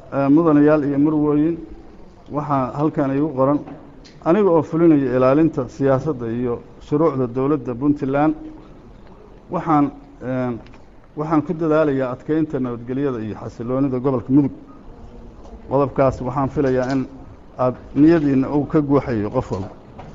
mudanayaal iyo murwooyin waxaa halkan igu qoran aniga oo fulinaya ilaalinta siyaasadda iyo shuruucda dowladda puntland waxaan waxaan ku dadaalayaa adkeynta nabadgelyada iyo xasiloonida gobolka mudug qodobkaas waxaan filayaa in aada niyadiina uu ka guuxayo qof walba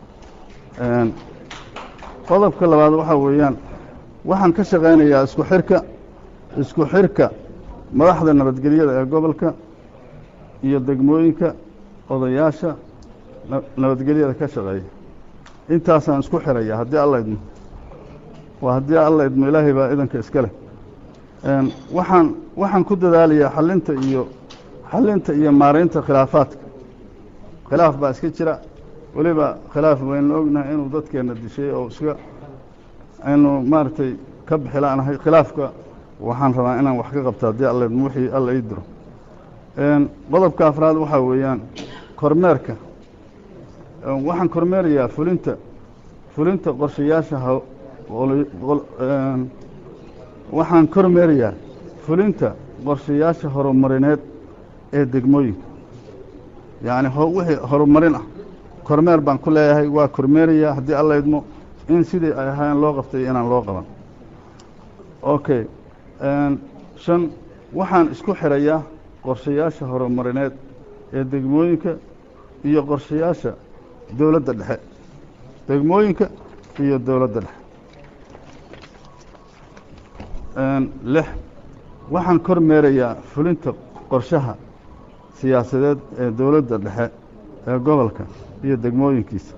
qodobka labaad waxaa weeyaan waxaan ka shaqaynayaa isku xirka isku xirka madaxda nabadgelyada ee gobolka iyo degmooyinka odayaasha nabadgelyada ka shaqeeya intaasaan isku xiraya haddii alla idmo waa haddii alla idmo ilaahay baa idanka iska leh waxaan waxaan ku dadaalayaa xalinta iyo xalinta iyo maaraynta khilaafaadka khilaaf baa iska jira weliba khilaaf waynu ognahay inuu dadkeenna dishay oo iska aynu maaragtay ka bixilaanahay khilaafka waxaan rabaa inaan wax ka qabto haddii alla idmo wixii alla ii diro qodobka afraad waxaa weeyaan kormeerka waxaan kormeerayaa fulinta fulinta qorshayaasha waxaan kormeerayaa fulinta qorshayaasha horumarineed ee degmooyinka yacni wixii horumarin ah kormeer baan ku leeyahay waa kormeerayaa haddii alla idmo in sidii ay ahaayeen loo qabtay inaan loo qaban okay shan waxaan isku xirayaa qorshayaasha horumarineed ee degmooyinka iyo qorshayaasha dowladda dhexe degmooyinka iyo dowladda dhexe lix waxaan kormeerayaa fulinta qorshaha siyaasadeed ee dowladda dhexe ee gobolka iyo degmooyinkiisa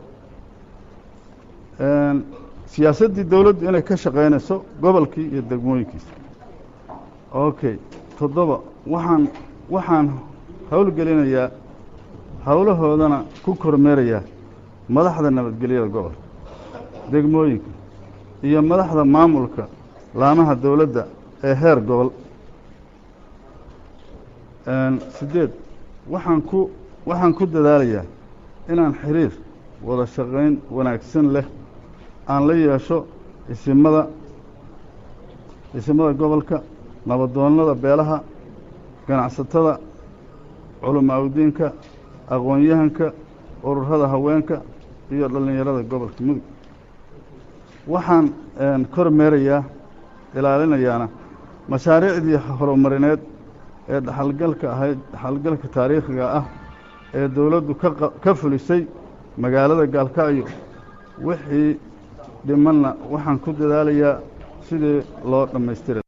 siyaasaddii dowladdu inay ka shaqaynayso gobolkii iyo degmooyinkiisa okay toddoba waxaan waxaan howlgelinayaa howlahoodana ku kormeerayaa madaxda nabadgelyada gobolka degmooyinka iyo madaxda maamulka laamaha dowladda ee heer gobol siddeed waxaan ku waxaan ku dadaalayaa inaan xiriir wada shaqayn wanaagsan leh aan la yeesho isimada isimada gobolka nabadoonnada beelaha ganacsatada culamaaudiinka aqoon-yahanka ururada haweenka iyo dhallinyarada gobolka mudug waxaan kormeerayaa ilaalinayaana mashaariicdii horumarineed ee dhaxalgalka ahayd dhaxalgalka taariikhiga ah ee dowladdu ka fulisay magaalada gaalkacyo wixii dhimanna waxaan ku dadaalayaa sidii loo dhammaystira